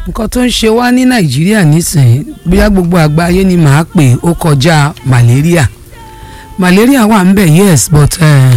nǹkan tó ń ṣe wá ní nàìjíríà nísìnyí bóyá gbogbo àgbáyé ni màá pè ó kọjá malaria malaria wà ń bẹ̀ yes but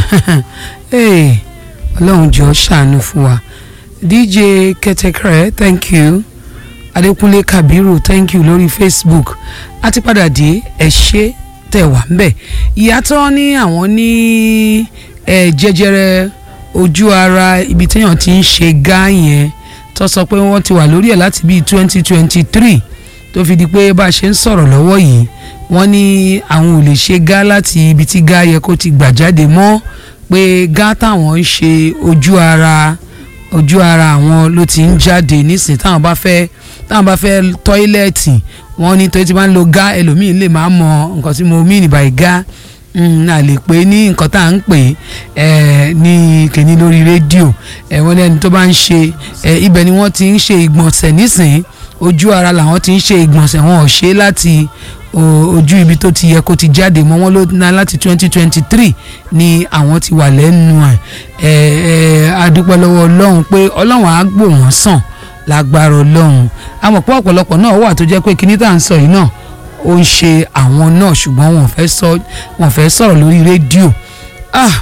hey, ọlọ́run jọ ṣàánú fún wa dj kẹtẹkẹrẹ thank you adékúnlé kabiru thank you lórí facebook a ti padà dé ẹ ṣé tẹ́ wà ń bẹ̀ ìyàtọ̀ ní àwọn ní jẹjẹrẹ ojú ara ibi téèyàn ti ń ṣe gá yẹn tó sọ pé wọ́n ti wà lórí ẹ̀ láti bíi twenty twenty three tó fi di pé bá a ṣe ń sọ̀rọ̀ lọ́wọ́ yìí wọ́n ní àwọn ò lè ṣe gá láti ibi tí gá yẹ kó ti gbà jáde mọ́ pé gá táwọn ń ṣe ojú ara ojú ara àwọn ló ti ń jáde nísìnyí táwọn bá fẹ́ táwọn bá fẹ́ tọ́ílẹ̀tì wọ́n ní tó ti máa ń lo gá ẹlòmíín lè máa mọ nǹkan tí mo mean by gá a lè pè ní nǹkan tá à ń pè ẹ ní kìíní lórí rédíò ẹ wọ́n lẹ́ni tó bá ń ṣe ẹ ibẹ̀ ni wọ́n ti ń ṣe ìgbọ̀nsẹ̀ nísìnyí ojú ara làwọn ti ń ṣe ìgbọ̀nsẹ̀ wọn ò ṣe láti ojú ibi tó ti yẹ kó ti jáde mọ́ wọn ló ná láti twenty twenty three ni àwọn ti wà lẹ́nu ẹ̀ ẹ ẹ adúpẹ́ lọ́wọ́ ọlọ́run pé ọlọ́run á gbò wọ́n sàn lágbára ọlọ́run àmọ́ pé ọ̀pọ̀lọpọ̀ náà wà tó jẹ́ pé kíní tá à ń sọ yìí náà ó ń ṣe àwọn náà ṣùgbọ́n wọn fẹ́ sọ wọn fẹ́ sọ̀rọ̀ lórí rédíò ah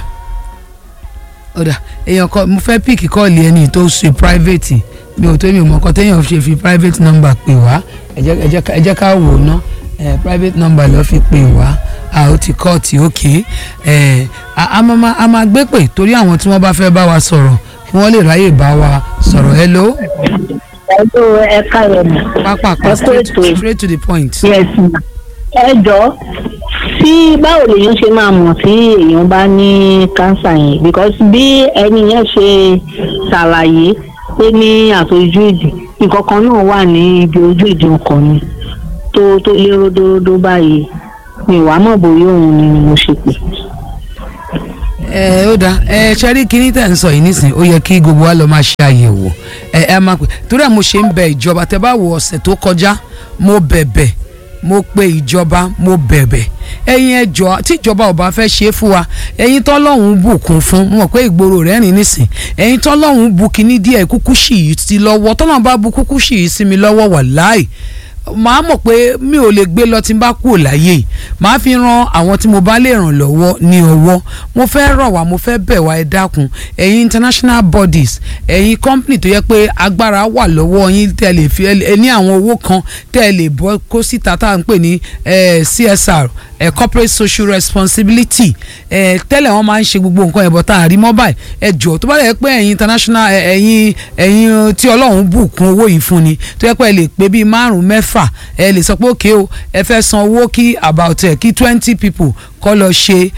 ọ̀dà èèyàn kọ mo fẹ́ píìkì kọ́ọ̀lì ẹni tó ṣe private mi ò tó mi ò mọ ọkọ téèyàn ṣe fi private number pè wá ẹ jẹ́ ká wò ó ná private number ló fi pè wá a ó ti kọ́ọ̀tì òkè a máa gbé pè torí àwọn tí wọ́n bá fẹ́ bá wa sọ̀rọ̀ kí wọ́n lè ráyè bá wa sọ̀rọ̀ hello ẹjọ ẹka rẹ mọ. pápákọ̀ straight, straight to the point. yes ma. ẹ jọ tí báwo lèèyàn ṣe máa mọ̀ tí èèyàn bá ní kánsà yẹn because bí ẹni yẹn ṣe ṣàlàyé pé ní àtọ́jú ìdì nǹkan kan náà wà ní ibi ojú ìdí ọkàn mi tó tó lé ródóródó báyìí mi wàá mọ̀ bóyá òun ni mo ṣe pè ẹ ó dáa ẹ ṣẹ́rí kínní tẹ̀ ń sọ yìí nísìnyí ó yẹ kí gbogbo wa lọ máa ṣe àyẹ̀wò ẹ ẹ máa pè torí ẹ mo ṣe ń bẹ ìjọba tẹ bá wo ọ̀sẹ̀ tó kọjá mo bẹ̀bẹ̀ mo pe ìjọba mo bẹ̀bẹ̀ ẹ̀yin ẹjọ́ tí ìjọba ò bá fẹ́ ṣe é fún wa ẹ̀yin tọ́lọ́hún bùkún fún mo mọ̀ pé ìgboro rẹ̀ rìn nísìn ẹ̀yin tọ́lọ́hún bu kínní díẹ̀ kúkú sì yìí sí lọ́wọ́ tọ́lọ́hún bá bu kúkú sì yìí sí mi lọ́wọ́ wàláì màá mọ̀ pé mi ò lè gbé lọ tí n bá kú láyé màá fi ran àwọn tí mo bá lè ràn lọ́wọ́ ní ọwọ́ mo fẹ́ rọ̀ wá mo fẹ́ bẹ̀ wá ẹ dákun ẹ̀yin international bodies ẹ̀yin company tó yẹ pé agbára wà lọ́wọ́ yín tẹ́ lè fi ẹ ní àwọn owó kan tẹ́ lè bọ́ kó síta tá à ń pè ní CSR eh, corporate social responsibility eh, tẹ́lẹ̀ wọ́n máa ń ṣe gbogbo nǹkan ẹ̀bọ̀ tá a rí mobile ẹ jọ tó bá yẹ pé ẹ̀yin international ẹ̀yin ẹ̀yin tí ọlọ́run bùkún owó yìí fún ni tó yẹ pé ẹ lè pé bíi márùn mẹ́fà ẹ lè sọ pé òkè o ẹ fẹ́ san owó kí about ẹ kí twenty people kọ́ lọ ṣe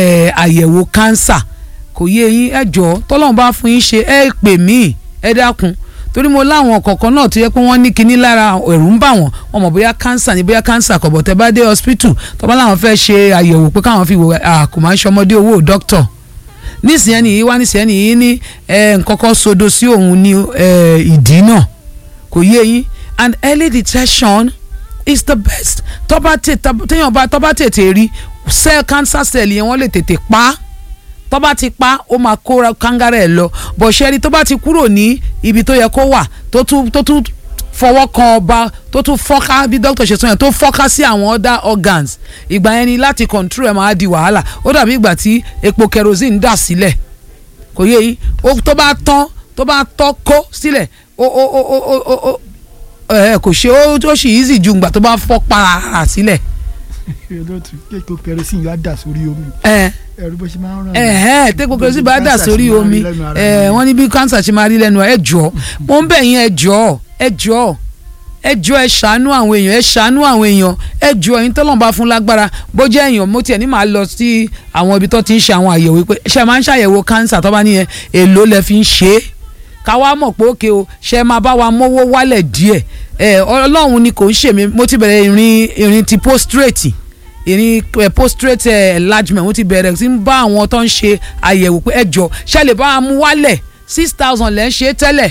àyẹ̀wò cancer kò yé yín ẹ jọ tọ́lọ́run bá fún yín ṣe ẹ pè mí ẹ dákun torí mo láwọn kọ̀ọ̀kan náà tó yẹ pé wọ́n ní kinní lára ẹ̀rù ń bà wọ́n wọ́n mọ̀ bóyá cancer ni bóyá cancer kọ̀bọ̀ tẹ́ bá dé hospital tó bá láwọn fẹ́ ṣe àyẹ̀wò pé káwọn fi wò kò máa ń ṣọmọdé owó doctor nísìnyẹn nìyí wá nísìnyẹn nìyí ní nǹkan kan sodo sí òun ní ìdí náà kò yé yín and early detection is the best tó bá téèyàn bá tó bá tètè rí cell cancer cell yẹn wọ́n lè tètè pa á tó bá ti pa ó máa kóra kangara ẹ̀ lọ bọ̀ ṣẹ́ni tó bá ti kúrò ní ibi tó yẹ kó wà tó tún tó tún fọwọ́ kan ọba tó tún fọ́ká bí dókítà ṣe sọ yẹn tó fọ́ká sí àwọn other organs ìgbà yẹn ni láti control ẹ̀ máa di wàhálà ó dàbí ìgbà tí epo kerosene dà sílẹ̀ kò yé yín tó bá tán tó bá tọ́ kó sílẹ̀ ó ó ó ó ó ó ẹ kò ṣe ó tó ṣì easy ju ìgbà tó bá fọ́ para sílẹ̀. olóòtú kéèkó kerosene yóò dà sórí omi. ẹ ẹrú bó ṣe máa ń ràn ẹ ẹ tẹ́kọ̀ kerosene bá dà sórí omi ẹ wọ́n ní bí cancer ṣe máa rí lẹ́nu ẹ jọ mo ń bẹ̀ yín ẹ jọ ẹ jọ ẹ jọ ẹ ṣàánú àwọn èèyàn ẹ ṣàánú àwọn èèyàn ẹ jọ ẹ̀yin tọ́lọ́n bá fún lágbára bó jẹ́ èèyàn mo tiẹ̀ ní màá lọ sí àwọn ibi tó ti ń ṣe àwọn àyẹ̀wò pé ṣe máa ń ṣàyẹ̀wò cancer tó bá níyẹn èló lẹ fi ń ṣe é káwa mọ̀ pé òkè o ṣe máa bá wa mówó wálẹ̀ díẹ̀ ẹ ọlọ́run ni kò ń ṣe mí mo ti bẹ̀rẹ̀ ìrìn ìrìn ti postrate ìrìn postrate enlargement mo ti bẹ̀rẹ̀ sí ń bá àwọn tó ń ṣe àyẹ̀wò pé ẹ jọ ṣe lè bá wa mú wálẹ̀ six thousand lẹ́ ń ṣe tẹ́lẹ̀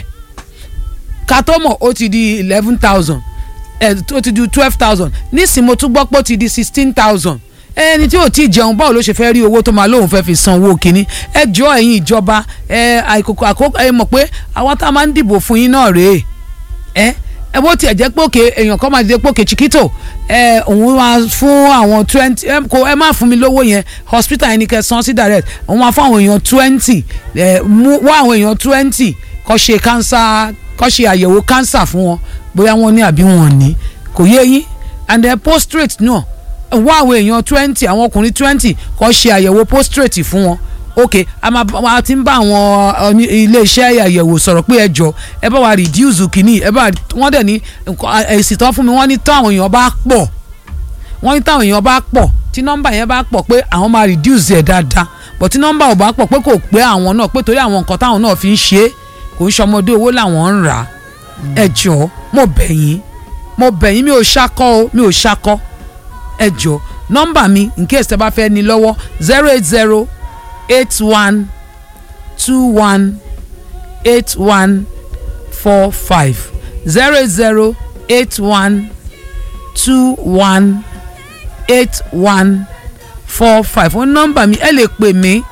ká tó mọ̀ ó ti di eleven thousand ẹ̀ ó ti di twelve thousand nísìnyí mo tún gbọ́ pé ó ti di sixteen thousand ẹni tí ò tí ì jẹun báwo ló ṣe fẹ́ rí owó tó máa lóun fẹ́ fi san owó kínní ẹ jọ ẹ̀yin ìjọba ẹ àìkòkò àkókò ẹ mọ̀ pé àwọn tá a máa ń dìbò fún yín náà rèé ẹ ẹ bó tiẹ̀ jẹ́ pé òkè èèyàn kan máa dìde pé òkè chiquito ẹ òun máa fún àwọn twenty ẹ kò ẹ má fún mi lówó yẹn hospital yẹn ni kẹ́ san sí direct òun máa fún àwọn èèyàn twenty ẹ mú wá àwọn èèyàn twenty kó ṣe cancer kó ṣe àyẹ̀wò cancer fún wọn bóyá wọ́n ní àbí wọn ò ní kò yé yín and then postrate náà wá àwọn èèyàn twenty àwọn ọkùnrin twenty kó ṣe àyẹ̀wò postrate fún wọn ok a máa a ti ń bá àwọn oní- iléeṣẹ́ àyẹ̀wò sọ̀rọ̀ pé ẹ jọ ẹ bá wa reduce kìíní ẹ bá wọ́n dẹ̀ ní nǹkan- èsì tán fún mi wọ́n ní táwọn èèyàn bá pọ̀ wọ́n ní táwọn èèyàn bá pọ̀ tí nọ́mbà yẹn bá pọ̀ pé àwọn máa reduce ẹ̀ dáadáa but tí nọ́mbà ò bá pọ̀ pé kò pé àwọn náà pé torí àwọn nǹkan táwọn náà fi ń ṣe é kò ń ṣọmọdé owó làwọn ń rà á ẹ jọ mo bẹ̀ yín mo bẹ̀ yín mi ò ṣakọ o mi ò ṣakọ ẹ jọ nọ́mbà mi in case tẹ́ bá fẹ́ ní lọ́wọ́ zero eight zero eight one two one eight one four five zero eight zero eight one two one eight one four five fún nọ́mbà mi ẹ lè pè mí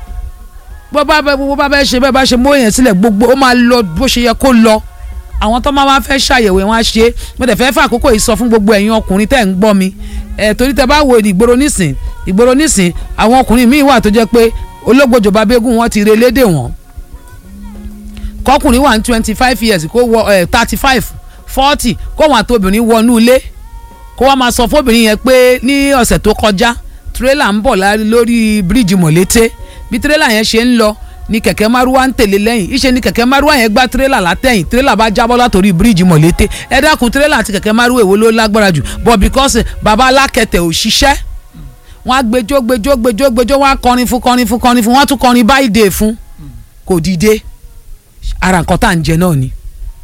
bó bá bẹ bó bá bẹ ṣe bẹ́ẹ̀ bá ṣe mú èèyàn sílẹ̀ gbogbo ó máa lọ bó ṣe yẹ kó lọ àwọn tó máa wá fẹ́ ṣàyẹ̀wò wọn á ṣe é mo dẹ̀ fẹ́ fẹ́ àkókò yìí sọ fún gbogbo ẹ̀yin ọkùnrin tẹ́ ń gbọ́ mi ẹ̀ torí tẹ́ bá wo ìgboro nísìn ìgboro nísìn àwọn ọkùnrin míì wà tó jẹ́ pé ológbòjò babégún wọn ti relédè wọn kọkùnrin wà ní twenty five years kó wọ ẹ thirty five forty kó wọn àti obìnrin wọnú ilé kó wọn máa sọ fóbìnrin yẹn pé ní ọ̀sẹ̀ tó kọjá tírélà ń bọ̀ lá- lórí bíríìjì mọ̀lété bí tírélà yẹn ṣe ń lọ ni kẹ̀kẹ́ márúwá ń tẹ̀lé lẹ́yìn ìṣe ni kẹ̀kẹ́ márúwá yẹn gbá tírélà látẹ̀yìn tírélà bá jábọ́ látòrí bíríìjì mọ̀lété ẹ dákun tírélà àti kẹ̀kẹ́ márúwá èwo ló lágbára jù but because baba alákẹ̀tẹ̀ ò ṣiṣẹ́ wọ́n á gbẹjọ́ gbẹjọ́ gbẹjọ́ gbẹjọ́ wọ́n á kọrin fún kọrin fún kọrin fún wọ́n á tún kọrin báyìí dé fún kò dìde ara nǹkan tá à ń jẹ náà ni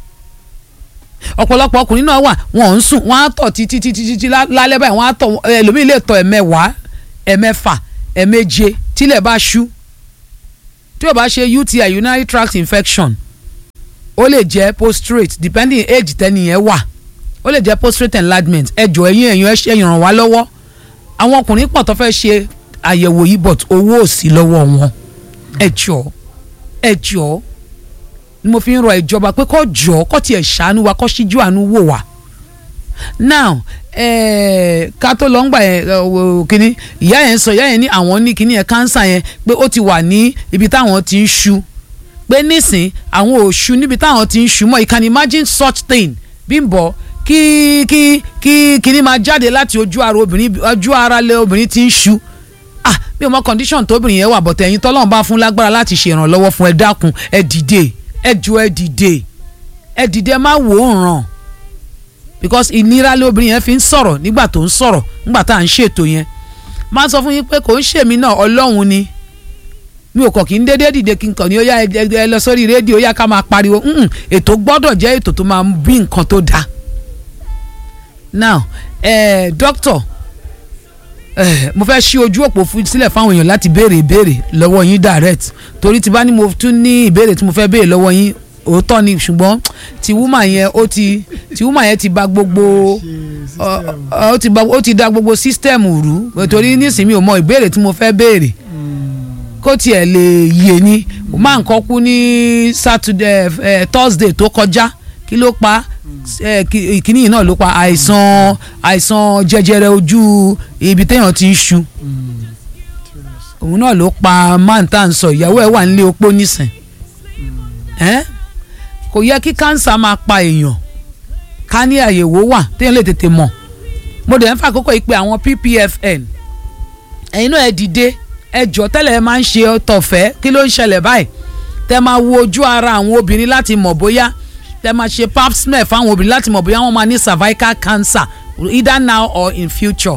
ọ̀pọ̀lọpọ̀ ọkùnrin náà wà wọ́n ń sùn wọ́n á tọ̀ títí títí títí lá- lálẹ́ báyìí wọ́n á tọ̀ ẹlòmíì lè tọ̀ ẹ̀mẹ́wàá ẹ̀mẹ́fà ẹ̀méje tílẹ̀ bá ṣú tí ó bá ṣe UTI urinary tract infection ó lè jẹ́ prostrate depending age tẹ́niyẹn wà ó lè jẹ́ prostrate enlargement ẹjọ́ ẹ̀yìn ẹ̀yìn ẹ̀yìn ràn wá lọ́wọ́ àwọn ọkùnrin pọ̀ tó fẹ́ ṣe àyẹ̀wò yìí but owó ò sí lọ́wọ́ wọn ẹjọ́ ẹjọ́ ni mo fi ń rọ ìjọba pé kó jọ kó tiẹ̀ ṣàánú wa kó ṣíjú àánú wò wá now eh, ká tó lọ ń gbà yẹn eh, wo kínní ìyá yẹn sọ ìyá yẹn ní àwọn ní kínní yẹn kánsà yẹn pé ó ti wà ní ibi táwọn ti ń ṣu pé nísìn àwọn ò ṣu níbi táwọn ti ń ṣu mọ́ you can imagine such thing Bímbọ́ kí kí kí kínní máa jáde láti ojú ara obìnrin ojú ara lé obìnrin ti ń ṣu ah bí o mọ condition tóbìnrin yẹn wà bọ̀tẹ̀ ẹ̀yin tọ́lọ́run bá fún lágbára láti ṣe ìrànlọ́wọ́ fún ẹ dákun ẹ dìde ẹ jọ ẹ dìde ẹ dìde ẹ má wò ó ràn because ìnira lé obìnrin yẹn fi ń sọ̀rọ̀ nígbà tó ń sọ̀rọ̀ nígbà tá à ń ṣètò yẹn máa sọ fún yín pé kò ń ṣèmi náà ọlọ́run ni mi ò kàn kí n dédé dìde kí n kàn ní ó yá ẹ ẹ- ẹ lọ sórí rédíò ó yá ká máa pariwo Mm-mm, ètò gbọ́dọ̀ jẹ́ ètò tó máa bí nǹkan tó dáa now eh, doctor Eh, mo fẹ́ ṣí ojú òpó fún- sílẹ̀ fáwọn èèyàn láti béèrè ìbéèrè lọ́wọ́ yín direct torí tí bá ní mo tún ní ìbéèrè tí mo fẹ́ béèrè lọ́wọ́ yín òótọ́ ni ṣùgbọ́n ti woman yẹn ó ti ti woman yẹn ti bà gbogbo ọ- ọ- ó ti bà ó ti da gbogbo system rú torí nísìnyí mi ò mọ ìbéèrè tí mo fẹ́ béèrè kó tiẹ̀ lè yé ni máa nǹkan kú ní Saturday eh, Thursday tó kọjá kí ló pa eh, kí- ìkíní yìí náà ló pa àìsàn àìsàn jẹjẹrẹ ojú ibi téèyàn ti ń ṣu òun náà ló pa man tá à ń sọ ìyàwó ẹ̀ wà nílé opó nísìn ẹ́ kò yẹ kí kánsà máa pa èèyàn ká ní àyẹ̀wò wà téèyàn lè tètè mọ̀ mo dẹ̀ ń fà àkókò yìí pé àwọn PPFN ẹ̀yin náà ẹ dìde ẹ jọ tẹ́lẹ̀ ẹ máa ń ṣe tọ̀fẹ́ kí ló ń ṣẹlẹ̀ báyìí tẹ́ máa wo ojú ara àwọn obìnrin láti mọ̀ bóyá tẹ́ máa ṣe pap smear fáwọn obìnrin láti mọ̀ bóyá wọ́n máa ní cervical cancer either now or in future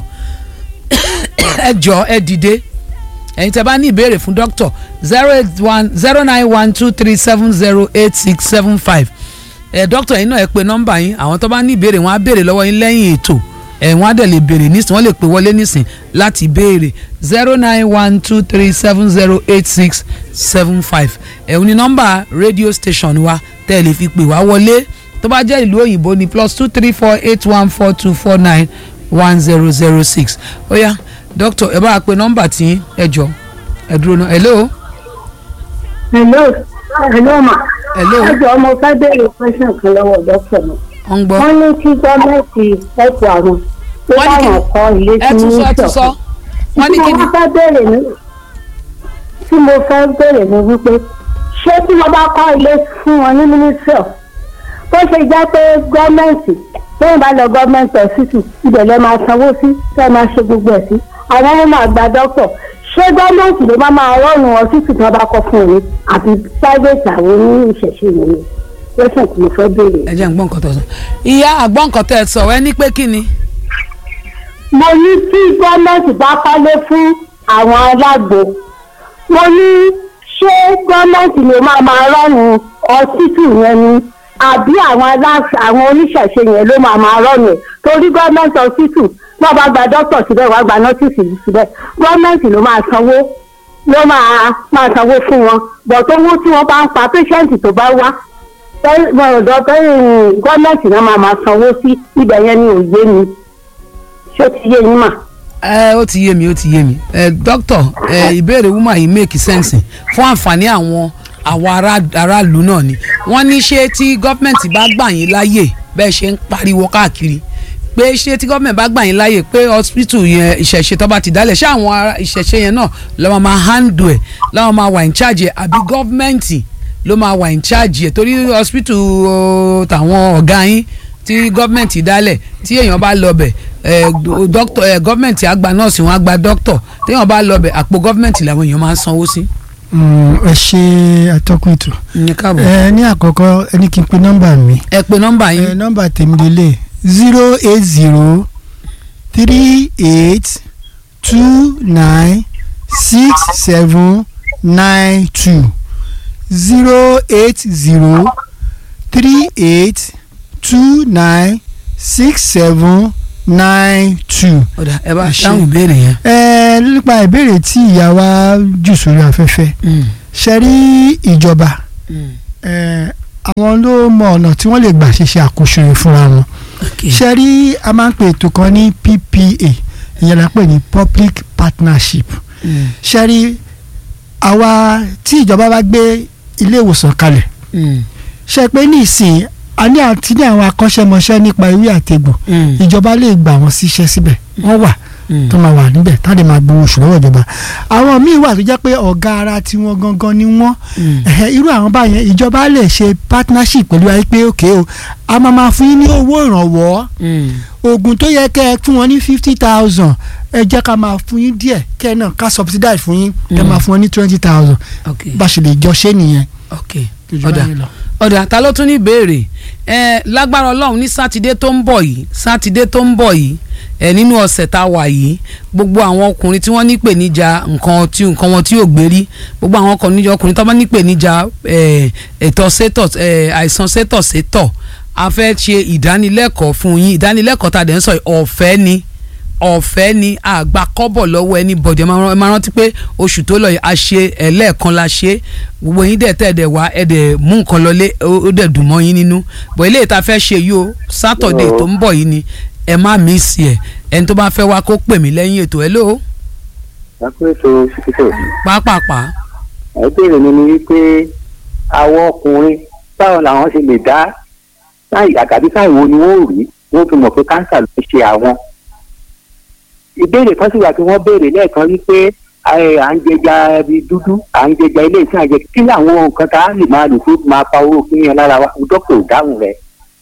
ẹ jọ ẹ dìde ẹ̀yin tẹ́ bá ní ìbéèrè fún dókítà zero eight one zero nine one two three seven zero eight six seven five ẹ dókítà yín náà ẹ pe nọ́mbà yín àwọn tó bá ní ìbéèrè wọn á béèrè lọ́wọ́ yín lẹ́yìn ètò ẹ wọn á dẹ̀ lè béèrè nísìn wọ́n lè pè wọlé nísìn láti béèrè zero nine one two three seven zero eight six seven five ẹ̀hún ni nọ́mbà radio station wa tẹ́ ẹ lè fi pè wá wọlé tó bá jẹ́ ìlú òyìnbó ni plus two three four eight one four two four nine one zero zero six ó yá dókítà ẹ bá wa pe nọ́mbà tí ẹ jọ ẹ dúró náà hello hello hello ma. hello ẹ jọ̀ọ́ mo fẹ́ béèrè question kan lọ́wọ́ dókítà mi. wọ́n ń gbọ́. wọ́n ní kí gọ́ọ̀mẹ̀ntì ẹ̀kọ́ àwọn pé Wọ́n ní kí- káwọn kọ́ ilé ẹ sí tún sọ ẹ tún sọ wọ́n ní kí ni tí mo fẹ́ béèrè ní tí mo fẹ́ béèrè ní wípé ṣé tí wọ́n bá kọ́ ilé fún wọn ní mínísírọ̀ tó ṣe jẹ́ pé gọ́ọ̀mẹ̀ntì lẹ́yìn bá lọ gọ́ọ̀mẹ̀ntì ọ̀sìtì ibẹ̀ lẹ́ máa sanwó sí tẹ́ ẹ máa ṣe gbogbo ẹ̀ sí àwọn ọmọ máa gba dọ́kítọ̀ ṣé gọ́ọ̀mẹ̀ntì ló máa máa rọrùn ọ̀sìtì tí wọ́n bá kọ́ fún òní àti private àwọn oní ìṣẹ̀ṣe ìwòye lẹ́sìn tí mo fẹ́ béèrè. ẹ jẹ́ ń gbọ́ nǹkan tó sọ. ìyá àgbọ̀ nǹkan tẹ́ ẹ sọ ẹ ní pé kí ni. mo ní tí gọ́ọ̀mẹ̀ntì bá kọ́lé fún àwọn alágbo mo ní ṣé gọ́ọ̀mẹ̀ntì ló máa máa rọ́ọ̀nù ọsítù yẹn ni àbí àwọn aláṣẹ àwọn oníṣẹ̀ṣe yẹn ló máa máa rọ́ọ̀nù ẹ̀ torí gọ́ọ̀mẹ̀ntì ọsítù wọ́n bá gba dókítà síbẹ̀ wọ́n gba nọ́tìsì síbẹ̀ gọ́ọ̀mẹ̀ntì ló máa sanwó ló máa máa sanwó fún wọn bọ̀ tó wó tí wọ́n bá ń pa pẹ́ṣẹ́ǹtì tó bá wá ọ̀dọ̀ gọ́ọ̀mẹ̀ntì náà máa máa sanwó sí ibẹ̀ yẹn ni òye mi ṣé ó ti yé yín mà. ẹ ó ti yé mi ó ti yé mi ẹ dókítà ẹ ìbéèrè woman yìí make sense fún àǹfààní àwọn àwọn ará- aráàlú náà ni wọ́n ní ṣé tí gọ́ọ̀mẹ̀ntì bá gbà yín láàyè bẹ́ẹ̀ ṣe ń pariwo káàkiri pé ṣé tí gọ́ọ̀mẹ̀ntì bá gbà yín láàyè pé hospital yẹn ìṣẹ̀ṣe tó bá ti dálẹ̀ ṣé àwọn ará ìṣẹ̀ṣe yẹn náà lọ́wọ́ máa handle ẹ̀ lọ́wọ́ máa wà in charge ẹ̀ àbí gọ́ọ̀mẹ̀ntì ló máa wà in charge ẹ̀ torí hospital o, tàwọn ọ̀gá yín tí gọ́ọ̀mẹ̀ntì dálẹ̀ tí èèyàn bá lọ bẹ̀ ẹ̀ dọ́kítọ̀ ẹ̀ gọ́ọ̀mẹ̀ntì á gba nọ́ọ̀sì wọn á gba dọ́kítọ̀ téèyàn bá lọ bẹ̀ àpò gọ́ọ̀mẹ̀ntì làwọn èèyàn máa ń sanwó sí. Mm, ẹ ṣe atọ́kùn ètò ní káàbọ̀ ẹ ní àkọ́kọ́ ẹni kí n pe nọ́mbà mi ẹ pe nọ́mbà ẹ yín nọ́mbà tèmi lélẹ̀ zero eight zero three eight two nine six seven nine two zero eight zero three eight two nine six seven nine two. ọ̀dà ẹ bá ẹ ṣé. dáhùn ìbéèrè yẹn. ẹ nípa ìbéèrè tí ìyá wa jù sórí afẹ́fẹ́ ṣe rí ìjọba ẹ, àwọn ló mọ ọ̀nà tí wọ́n lè gbà ṣiṣẹ́ àkóso yìí fúnra wọn ṣe rí a máa ń pè ètò kan ní PPA ìyẹn la pè ní public partnership ṣe rí àwa tí ìjọba bá gbé ilé ìwòsàn kalẹ̀ ṣe pé ní ìsìn a ní àti ní àwọn akọ́ṣẹ́mọṣẹ́ nípa ewé àtegbò ìjọba lè gbà wọ́n síṣẹ́ síbẹ̀ wọ́n wà tó máa wà níbẹ̀ tá a lè máa gbowó oṣù lọ́wọ́ ìjọba àwọn míì wà tó jẹ́ pé ọ̀gá ara tiwọn gangan ni wọ́n ẹ̀hẹ́, irú àwọn báyẹn ìjọba lè ṣe partnership pẹ̀lú ayé pé òkè o a máa máa fún yín ní owó ìrànwọ́ oògùn tó yẹ kẹ́ ẹ fún wọn ní fifty thousand ẹ jẹ́ ká máa fún yín díẹ̀ kẹ́ ẹ náà ká subsidize fún yín ẹ máa fún wọn ní twenty thousand ok bá a ṣe lè jọ ṣe nìyẹn. ok Ìjọba ọ̀dà yìí lọ. ọ̀dà ta ló tún ní ìbéèrè ẹ lágbára ọlọ́run ní sátidé tó ń bọ̀ yìí sátidé tó ń bọ̀ yìí ẹ nínú ọ̀sẹ̀ tá a wà yìí gbogbo àwọn ọkùnrin tí wọ́n ní ìpèníjà nǹkan tí nǹkan wọn tí ò gbérí gbogbo àwọn ọkùnrin ọkùnrin tó bá ní ìpèníjà ẹ, ètò sétọ̀ ẹ, àìsàn sétọ̀ sétọ̀ a fẹ́ ṣe ìdánilẹ́kọ̀ọ́ fún yín ìdánilẹ́kọ̀ọ́ tá a dẹ̀ ń sọ yìí ọ̀fẹ́ ni ọ̀fẹ́ ni àgbà kọ́bọ̀ lọ́wọ́ ẹni bọ̀dẹ̀ ẹ máa rántí pé oṣù tó lọ yìí a ṣe ẹlẹ́ẹ̀kan la ṣe gbogbo yín dẹ̀ tẹ̀ dẹ̀ wá ẹ dẹ̀ mú nǹkan lọlé ó ó dẹ̀ dùn mọ́ yín nínú bọ̀ eléyìí tá a fẹ́ ṣe yìí o sátọ̀dẹ̀ tó ń bọ̀ yìí ni ẹ má mísì ẹ̀ ẹni tó bá fẹ́ wá kó pè mí lẹ́yìn ètò ẹ̀ ló lápẹ́tò ṣíkítò pápápá ẹgbẹ́rẹ́ mi ni wípé àwọn ọkùnrin báwo làwọn ṣe lè dá láì àgàbí káì wo ni wọ́n ò rí wọ́n fi mọ̀ pé káńsà ló ń ṣe àwọn. ìbéèrè kan sì wà tí wọ́n béèrè lẹ́ẹ̀kan wípé ẹ, à ń jẹja ibi dúdú à ń jẹja ilé iṣẹ́ àjẹ kí làwọn nǹkan tá a lè máa lò tó máa pa owó fún yẹn lára wa dókítà ò dáhùn rẹ̀.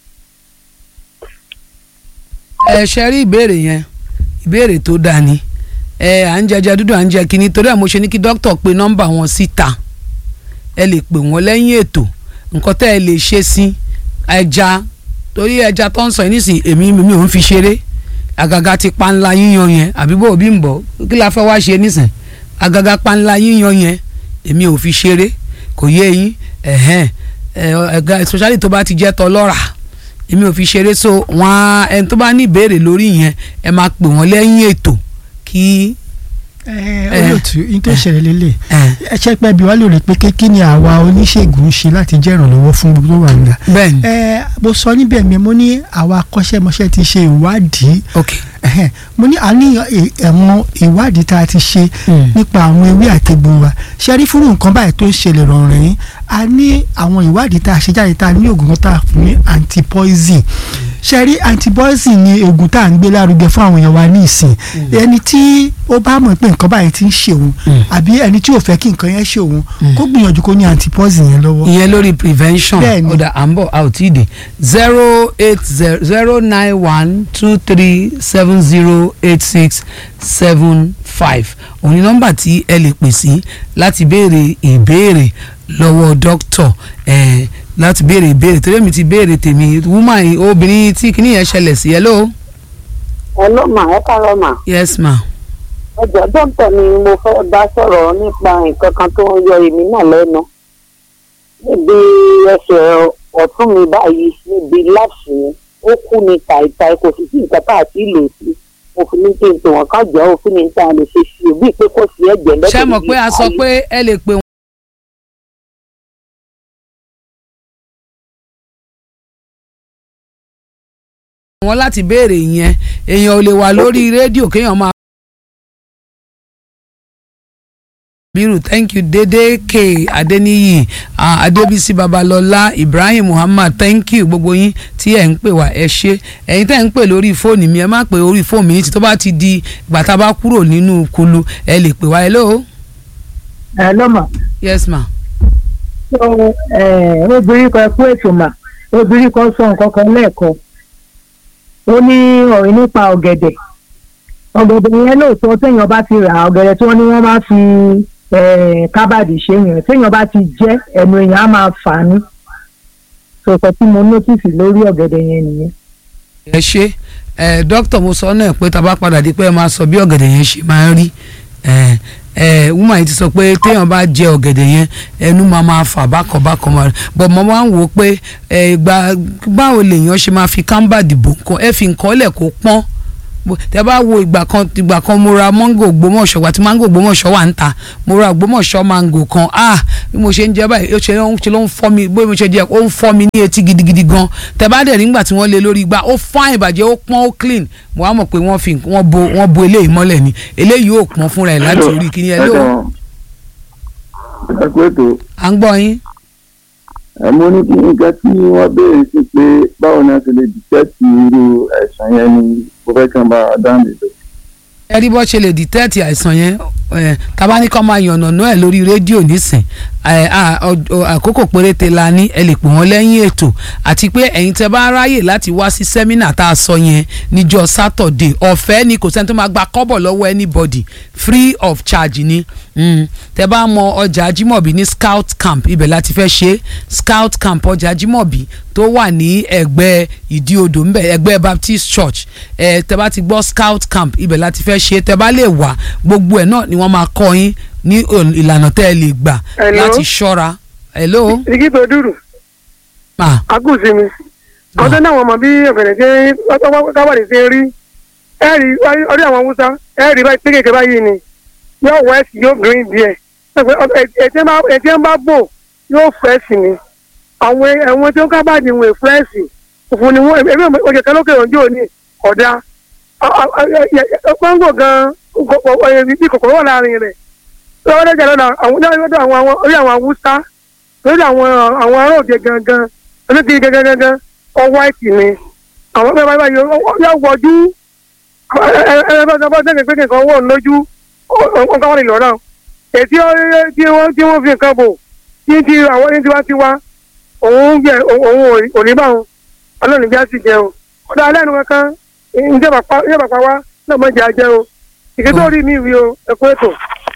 ẹ ṣe rí ìbéèrè yẹn ìbéèrè tó dáa ni ẹ à ń jẹjẹ dúdú à ń jẹ kínní torí ẹ mo ṣe ní kí dókítà pe nọ́mbà wọn síta ẹ lè pè wọ́n lẹ́yìn ètò nǹkan tẹ́ ẹ lè ṣe sí ẹja torí ẹja tó ń sọ yìí nísìnyí èmi mi ò ń fi ṣeré àgàgà ti panla yíyan yẹn àbí bó bí ń bọ̀ kí la fẹ́ wá ṣe nísìn àgàgà panla yíyan yẹn èmi ò fi ṣeré kò yé yín ẹ̀hẹ́n ẹ̀ ẹ̀ga especially tó bá ti jẹ́ tọlọ́rà èmi ò fi ṣeré so wọn á ẹni tó bá ní ìbéèrè lórí yẹn ẹ máa pè wọ́n lẹ́yìn ètò kí ẹ olóòtú yín tó ṣẹlẹ̀ lélẹ̀ ẹ ẹ ṣe pé bí wàá lè rí pé kí ni àwa oníṣègùn ń ṣe láti jẹ́ ìrànlọ́wọ́ fún gbogbo tó wà nígbà. bẹ́ẹ̀ ni ẹ mo sọ níbẹ̀ mi mo ní àwa akọ́ṣẹ́mọṣẹ́ ti ṣe ìwádìí ok ẹ̀hẹ́n, mo ní àní ẹ̀wọ̀n ìwádìí tá a ti ṣe Mm. nípa àwọn ewé àtegbò wa ṣe rí fúrú nǹkan báyìí tó ń ṣẹlẹ̀ rọrùn yín a ní àwọn ìwádìí tá a ṣe jáde tá a ní oògùn kan tá a fún ní antipoison ṣe rí antipoison ni oògùn tá a ń gbé lárugẹ fún àwọn èèyàn wa ní ìsìn ẹni tí ó bá mọ̀ pé nǹkan báyìí ti ń ṣe òun Mm. àbí ẹni tí ò fẹ́ kí nǹkan yẹn ṣe òun kó gbìyànjú kó ní antipoison yẹn lọ́wọ́. ìyẹn lórí prevention Bẹ́ẹ̀ni. ọ̀dà à ń bọ̀ a ò tí ì dé zero eight zero zero nine one two three seven zero eight six seven five òun ni nọ́mbà tí ẹ lè pè sí láti béèrè ìbéèrè lọ́wọ́ dókítọ̀ ẹ̀ láti béèrè ìbéèrè torí èmi ti béèrè tèmi woman yìí, obìnrin tí kìíní yẹn ṣẹlẹ̀ sí hello ẹ ló mà ẹ kárọ̀ mà yes ma ọjọ́ dókítà ni mo fẹ́ bá sọ̀rọ̀ nípa nǹkan kan tó ń yọ èmi náà lẹ́nu níbi ẹsẹ̀ ọ̀tún mi báyìí níbi láàfù yẹn ó kú ní tàìtàì kò sì sí nǹkan tá a ti lò sí òfin ní kí n tò wọ́n ká jọ òfin ní ta lè ṣe sí òbí pé kò sí ẹ̀jẹ̀ lẹ́sẹ̀ ṣé mọ̀ pé a sọ pé ẹ lè pè wọ́n láti béèrè yẹn èèyàn ò lè wà lórí rédíò kéèyàn máa. biru thank you dede k adeniyi uh, adebisi babalọlá ibrahim muhammad thank you gbogbo yín tí ẹ ń pè wá ẹ ṣé ẹ̀yin tẹ́ ń pè lórí fóònù mi ẹ má pè orí fóònù mi ní tí tó bá ti di ìgbà tá a bá kúrò nínú kulu ẹ lè pè wá hello ẹ ló mà yes ma. so obìnrin kan kú ètò mà obìnrin kan sọ nǹkan kan lẹ́ẹ̀kan ó ní ọ̀rọ̀ nípa ọ̀gẹ̀dẹ̀ ọ̀gẹ̀dẹ̀ yẹn lóòótọ́ téèyàn bá ti rà ọ̀gẹ̀dẹ̀ tí wọ́n ní wọ́n máa fi eh, kábàdì ṣe yẹn téèyàn bá ti jẹ́ ẹnu èèyàn á máa fà á ní sọ̀tọ̀ tí mo nọ́tìsì lórí ọ̀gẹ̀dẹ̀ yẹn nìyẹn. ẹ ṣe ẹ dókítà mo sọ náà pé tá a bá padà di pé ẹ máa sọ bí ọ̀gẹ̀dẹ̀ yẹn ṣe máa ń rí ẹ ẹ woman yìí ti sọ pé téèyàn bá jẹ ọ̀gẹ̀dẹ̀ yẹn ẹnu máa máa fà bákan bákan máa bọ̀ mo máa ń wò ó pé ẹ gba báwo lèèyàn ṣe máa fi kámbà dìbò nǹkan ẹ fi nǹkan lẹ̀ kó pọ́n Bó- tẹ bá wo ìgbà kan ìgbà kan mo ra mango Ògbómọ̀ṣọ́ wà tí mango Ògbómọ̀ṣọ́ wà ń ta mo ra Ògbómọ̀ṣọ́ mango kan ah bí mo ṣe ń jẹ báyìí ó ṣe ló ń ṣe ló ń fọ́ mi bó mo ṣe jẹ ó ń fọ́ mi ní etí gidigidi gan tẹ bá dẹ̀ nígbà tí wọ́n lé lórí igbá ó fine ìbàjẹ́ ó pọ́n ó clean mo wá mọ̀ pé wọ́n fi wọ́n bo wọ́n bo eléyìí mọ́lẹ̀ ni eléyìí ò pọ́n fúnra ẹ̀ láti orí kíní ẹ̀ ló ẹ kú ètò à ń gbọ́ yín ẹ mú ní kí nǹkan tí wọ́n béèrè sí pé báwo ni a ti lè dìtẹ́tì irú àìsàn yẹn ni mo fẹ́ kí n bá a dáhùn lè ẹ rí bó ṣe lè dìtẹ́ẹ̀tì àìsàn yẹn ẹ tábà ní kọ́ máa yànnàná ẹ̀ lórí rédíò nísìn ẹ, à, ọ- ọ- àkókò péréte la ní ẹ lè pè wọ́n lẹ́yìn ètò àti pé ẹ̀yin tẹ́ bá ráyè láti wá sí sẹ́mínà tá a sọ yẹn níjọ́ sátọ̀dé ọ̀fẹ́ ni kò sẹ́ni tó máa gba kọ́bọ̀ lọ́wọ́ anybody free of charge ni mm. tẹ́ bá mọ ọjà Ajímọ̀bí ní scout camp ibẹ̀ láti fẹ́ ṣe scout camp ọjà Ajímọ̀bí tó wà ní ẹgbẹ́ ìdí odò ńbẹ ẹgbẹ́ Baptist Church ẹ tẹ́ bá ti gbọ́ scout camp ibẹ̀ láti fẹ́ ṣe tẹ́ bá lè wá gbogbo ẹ̀ náà ni wọ́n máa kọ́ yín ní ò- ìlànà tẹ́ ẹ lè gbà Hello? láti ṣọ́ra hello igi tó dúró ma agùnsí mi ọdún náà wọn mọ bí ọ̀gẹ̀dẹ̀ ṣe káwádì ṣe rí ẹ rí orí àwọn haúsá ẹ rí báyìí kékeré báyìí ni yóò west yóò green díẹ̀ ẹtí ẹ bá bò yóò fresh ni àwọn ẹ̀wọ̀n tí ó kábàdì wọn fresh òfin ni wọn ẹbí ọjà kan lókè ọjọ́ òní ọ̀dà kọ́ńgò gan bí kòkòrò wà láàrin rẹ̀ lọ́wọ́ dẹ́jà lọ́dọ̀ àwọn orí àwọn haúsá lórí àwọn àwọn ará òde gangan oníkiri gangan gangan ọwọ́ àìsí ni àwọn bẹ́ẹ̀ báyìí báyìí yóò wọjú ẹ̀ẹ́dẹ́gbẹ́ pé nǹkan wọ̀ lójú nǹkan wọ́n lè lọ́rọ̀ ètí tí wọ́n tí wọ́n fi nǹkan bò tí ti àwọn ní tiwa tiwa òun yẹ òun ò ní bá wọn ọlọ́run bí a sì jẹ o ọ̀dà alẹ́ nu kankan ìjọba pa wá náà mọ̀ jẹ́ ajẹ́ o ìgbésẹ̀ orí mi rí o ẹ̀kọ́ ètò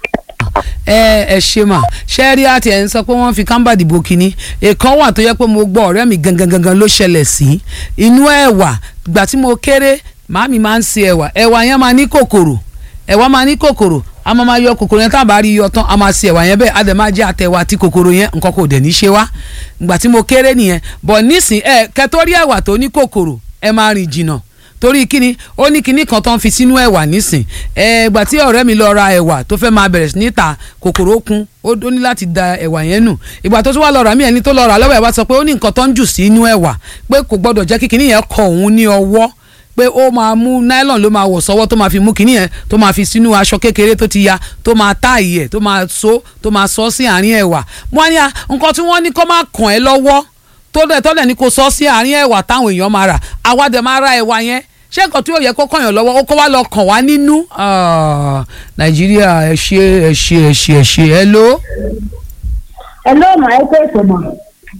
ẹ ẹ ṣe mà ṣẹ́ẹ́rí àti ẹ̀ ń sọ pé wọ́n fi kámbà dìbò kínní èèkan wà tó yẹ pé mo gbọ́ ọ̀rẹ́ mi gangan gangan ló ṣẹlẹ̀ sí inú ẹ̀wà gbà tí mo kéré màámi máa ń se ẹ̀wà ẹ̀wà yẹn máa ní kòkòrò ẹ̀wà máa ní kòkòrò a máa máa yọ kòkòrò yẹn tá a bá rí yọ tán a máa se ẹ̀wà yẹn bẹ́ẹ̀ a dẹ̀ máa jẹ́ àtẹ̀wà àti kòkòrò yẹn nǹkan kò dẹ̀ ní ṣe wá gbà tí mo kéré nìyẹn bọ̀ nísìn ẹ kẹtórí ẹ̀wà tó ní kòkòrò ẹ máa rìn jìnnà torí kíni ó ní kíní kan tó ń fi sínú ẹ̀wà nísìn ẹ̀ẹ́gbà tí ọ̀rẹ́ mi lọ ra ẹ̀wà tó fẹ́ máa bẹ̀rẹ̀ sí ní ta kòkòrò kún ó ó ní láti da ẹ̀wà yẹn nù ìgbà tó tún wá lọ rà mí ẹni tó lọ rà lọ́wọ́ ẹ̀ wá sọ pé ó ní nǹkan tó ń jù sínú ẹ̀wà pé kò gbọ́dọ̀ jẹ́ kí kíní yẹn kọ òun ní ọwọ́ pé ó máa mú nylon ló máa wọ̀ sọ́wọ́ tó máa fi mú kinní yẹn tó máa fi sínú aṣọ kékeré tó ti ya tó máa táàyè ẹ̀ tó máa so tó máa sọ sí àárín ẹ̀wà wọ́n á ní à nǹkan tí wọ́n ní kó má kàn ẹ́ lọ́wọ́ tó dẹ̀ tọ́lẹ̀ ní kó sọ sí àárín ẹ̀wà táwọn èèyàn máa rà àwa dẹ̀ máa ra ẹ̀wà yẹn ṣé nǹkan tí yóò yẹ kó kàn yàn lọ́wọ́ ó kó wá lọ kàn wá nínú Ah, nàìjíríà ẹ ṣe ẹ ṣe ẹ ṣe ẹ ṣe ẹ ló. ẹ ló mà ẹ pé ètò mọ̀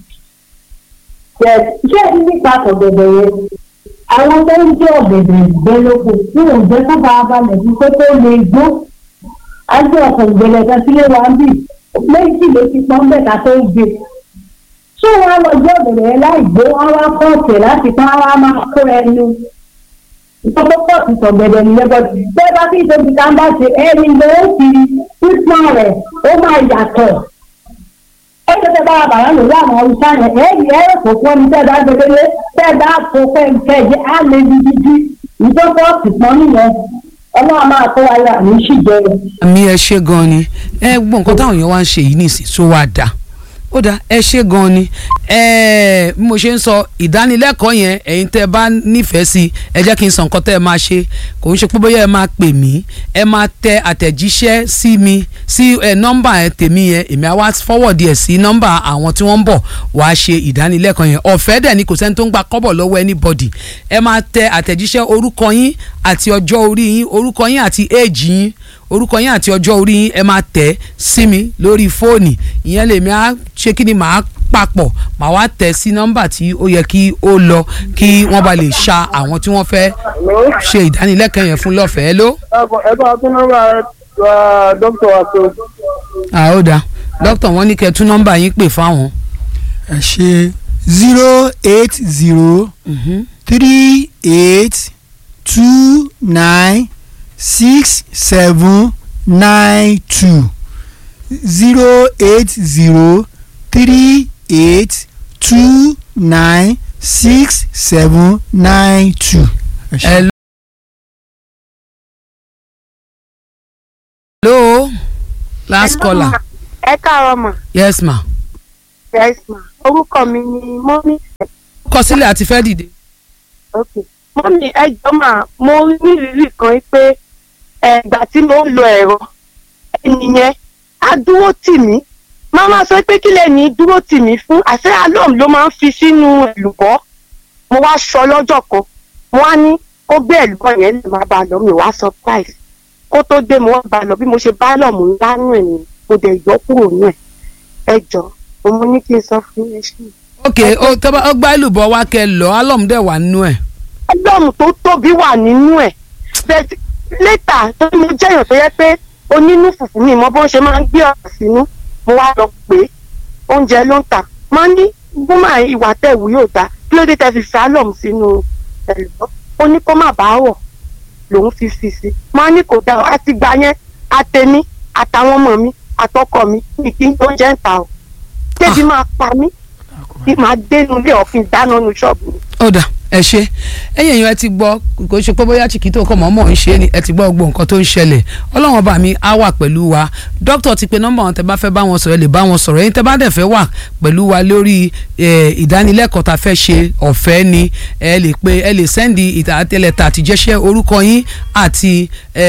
ṣé ẹ ní nípa ọ̀gẹ̀dẹ̀ yẹn àwọn tó ń jẹ́ ọ̀gẹ̀dẹ̀ ìgbẹ́lógún tí ò ń jẹ́ kó bá a balẹ̀ fún pé tó lè gbó á jẹ́ ọ̀pọ̀ ìgbẹ́lẹ̀ kan sílé wa ń bì méjì ló ti pọ́n bẹ́ẹ̀ ká tó gbé ṣé wọn á lọ jẹ́ ọ̀gẹ̀dẹ̀ yẹn láì gbó wọn wá kọ́ọ̀tì láti pọ́n wọn á máa kó ẹnu ìtọ́pọ̀ pọ̀tù sọ̀gẹ̀dẹ̀ nìyẹn bọ́ bẹ́ẹ̀ bá fi ìtòbi ká ń bá ṣe ẹni ló ń fi pípọ́n rẹ̀ ó máa yàtọ̀ ó ṣe tẹ́ bá wa bàrà lórí àwọn ọ̀rùsá yẹn ẹ̀ẹ́dì ẹ̀rọ kò fún ẹni tẹ́ bá gbẹgbẹ́lé tẹ́ bá fò fẹ́ǹkẹ́jẹ́ á lè di dídí ìtọ́pọ̀ pípọ́n nìyẹn ọlọ́run máa kó wa yà ní ṣìjẹ́ àmì ẹ ṣe gan ni ẹ gbọ́ nǹkan táwọn èèyàn wá ń ṣe yìí nìsín tó wá dà ó dà ẹ ṣe gan ni ẹ bí mo ṣe ń sọ ìdánilẹ́kọ̀ọ́ yẹn ẹ̀yin tẹ́ ẹ bá nífẹ̀ẹ́ sí ẹ jẹ́ kí n sọ nǹkan tẹ́ ẹ máa ṣe kò ń ṣe pé bóyá ẹ máa pè mí ẹ máa tẹ àtẹ̀jíṣẹ́ sí mi sí ẹ nọ́mbà ẹ tèmi yẹn èmi á wá fọwọ́dì ẹ̀ sí nọ́mbà àwọn tí wọ́n ń bọ̀ wá ṣe ìdánilẹ́kọ̀ọ́ yẹn ọ̀fẹ́ dẹ̀ ni kò sẹ́ni tó ń gba kọ́bọ̀ lọ́wọ́ anybody ẹ máa tẹ àtẹ̀jíṣẹ́ orúkọ yín àti ọjọ́ orí yín orúkọ yín àti éèjì yín orúkọ yín àti ọjọ́ orí yín ẹ máa tẹ̀ sí mi lórí fóònì ìyẹn lèmi á ṣe kí ni màá papọ̀ màá wá tẹ̀ sí nọ́mbà tí ó yẹ kí ó lọ kí wọ́n bá lè ṣa àwọn tí wọ́n fẹ́ ṣe ìdánilẹ́kọ̀ọ́ yẹn fún lọ́fẹ̀ẹ́ ló. ẹ bá a tún nọ́mbà dókítà wa tó. àódà dókítà wọn ní kẹ́ tún nọ́mbà yín pè fáwọn. ẹ ṣe zero eight zero three eight two nine six seven nine two zero eight zero three eight two nine six seven nine two. ẹ ṣé. ẹ hello last caller ẹ káàárọ̀ mà yes ma yes ma orúkọ mi ni mọ́mí kọ sílẹ̀ àti fẹ́ dìde. ok mọ́mí ẹ jọ mà mo ní ìrírí kan pé ẹ̀gbà tí mo ń lo ẹ̀rọ ẹnìyẹn á dúró tì mí máa máa sọ pé kílẹ̀ ní dúró tì mí fún àṣẹ alóòm ló máa ń fi sínú èlùbọ́ mo wá sọ lọ́jọ́ kan mo wá ní kó gbé èlùbọ́ yẹn lè má bàa lọ mi wá surprise kó tó dé mo wá bá a lọ bí mo ṣe bá lọ mò ń lánú ẹ̀ ni mo dẹ̀ yọ kúrò nù ẹ̀ ẹ jọ mo ní kí n sọ fún ẹ ṣe. ok ó tọ́ba ó gbá ìlùbọ̀ wá kẹ lọ álọ̀mù dẹ̀ wà nínú ẹ̀. álọ́ọ̀mù tó tóbi wà nínú ẹ̀ bẹ́ẹ̀ létà tó ní mo jẹ́yàn tó yẹ pé onínú fùfú mi mọ bó ṣe máa ń gbé ọ̀rọ̀ sínú mo wá lọ pé oúnjẹ ló ń tà máa ní gbọ́mà ìwà tẹ̀wù yóò dá kí ló dé tẹ́ fi fi álọ́ọ̀mù sínú ẹ̀lùbọ́ ó ní kó má bàa wọ̀ lòun fi fi sí máa ní kò dáa àti gbà yẹn àtẹ̀mí àtàwọn ọmọ mi àtọkọ mi ní kí n tó jẹ́ ń ta o débi máa pa mí kí máa dénú ilé ọ̀fìn dáná nu ṣọ́ọ̀bù mi. ó dà ẹ ṣe ẹ̀yin èèyàn ẹ ti gbọ́ kò ṣe pé bóyá chiquito kọ mọ̀ọ́mọ̀ ń ṣe ni ẹ ti gbọ́ gbogbo nǹkan tó ń ṣẹlẹ̀ ọlọ́run ọba mi á wà pẹ̀lú wa dókítà ti pe nọ́mbà wọn tẹ bá fẹ́ bá wọn sọ̀rọ̀ ẹ lè bá wọn sọ̀rọ̀ ẹ̀yin tẹ bá dẹ̀ fẹ́ wà pẹ̀lú wa lórí ìdánilẹ́kọ̀ọ́ tá a fẹ́ ṣe ọ̀fẹ́ ni ẹ lè pe ẹ lè sẹ́ndì ìtàtẹ́lẹ̀tà àtijẹ́ṣẹ́ orúkọ yín àti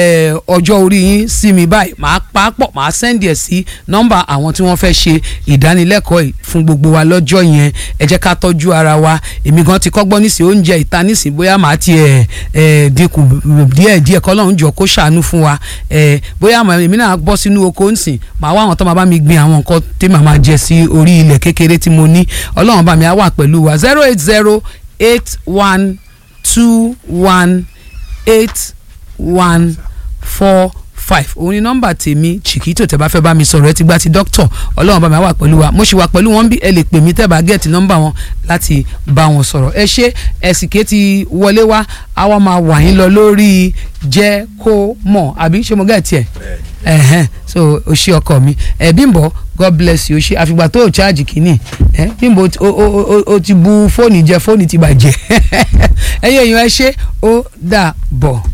ọjọ́ orí yín sí mi báyìí màá pa á pọ̀ màá sẹ́ndì ẹ̀ sí nọ́mbà àwọn tí wọ́n fẹ́ ṣe ìdánilẹ́kọ̀ọ́ yìí fún gbogbo wa lọ́jọ́ yẹn ẹ jẹ́ ká tọ́jú ara wa èmi gan ti kọ́gbọ́n nísìnyí oúnjẹ ìta nísìnyí bóyá màá ti ẹ̀ ẹ̀ dínkù díẹ̀ díẹ̀ kọ́lọ́run jọ kó ṣàánú fún wa ẹ̀ bóyá èmi náà bọ́ sínú oko ńsìn màá wá àwọn tó máa bá mi gbin àwọn nǹkan tí màá máa jẹ sí orí ilẹ̀ kékeré tí mo ní ọlọ́run bá mi á wà pẹ̀lú wa zero eight zero eight one two one eight one four five òun ni nọ́mbà tèmi chiquito tẹ́ bá fẹ́ bá mi sọ̀rọ̀ ẹ ti gba ti dókítọ̀ ọlọ́run bá mi wà pẹ̀lú wa mo sì wà pẹ̀lú wọn bí ẹ lè pè mí tẹ́ bá gẹ̀ẹ́tì nọ́mbà wọn láti bá wọn sọ̀rọ̀ ẹ ṣe ẹ̀sìnké ti wọlé wá àwa máa wà yín lọ lórí jẹ́ kó mọ̀ àbí ṣé mo gẹ̀ẹ́tì ẹ̀ ẹ̀hẹ́n so o ṣe ọkọ mi ẹ Bímbọ́ God bless you o ṣe àfìgbà tó o ṣáàjì kìíní ẹ Bímbọ́ o o o ti bu fóònù jẹ fóònù ti bàjẹ́ ẹ̀yin èèyàn ẹ ṣe ó dà bọ̀.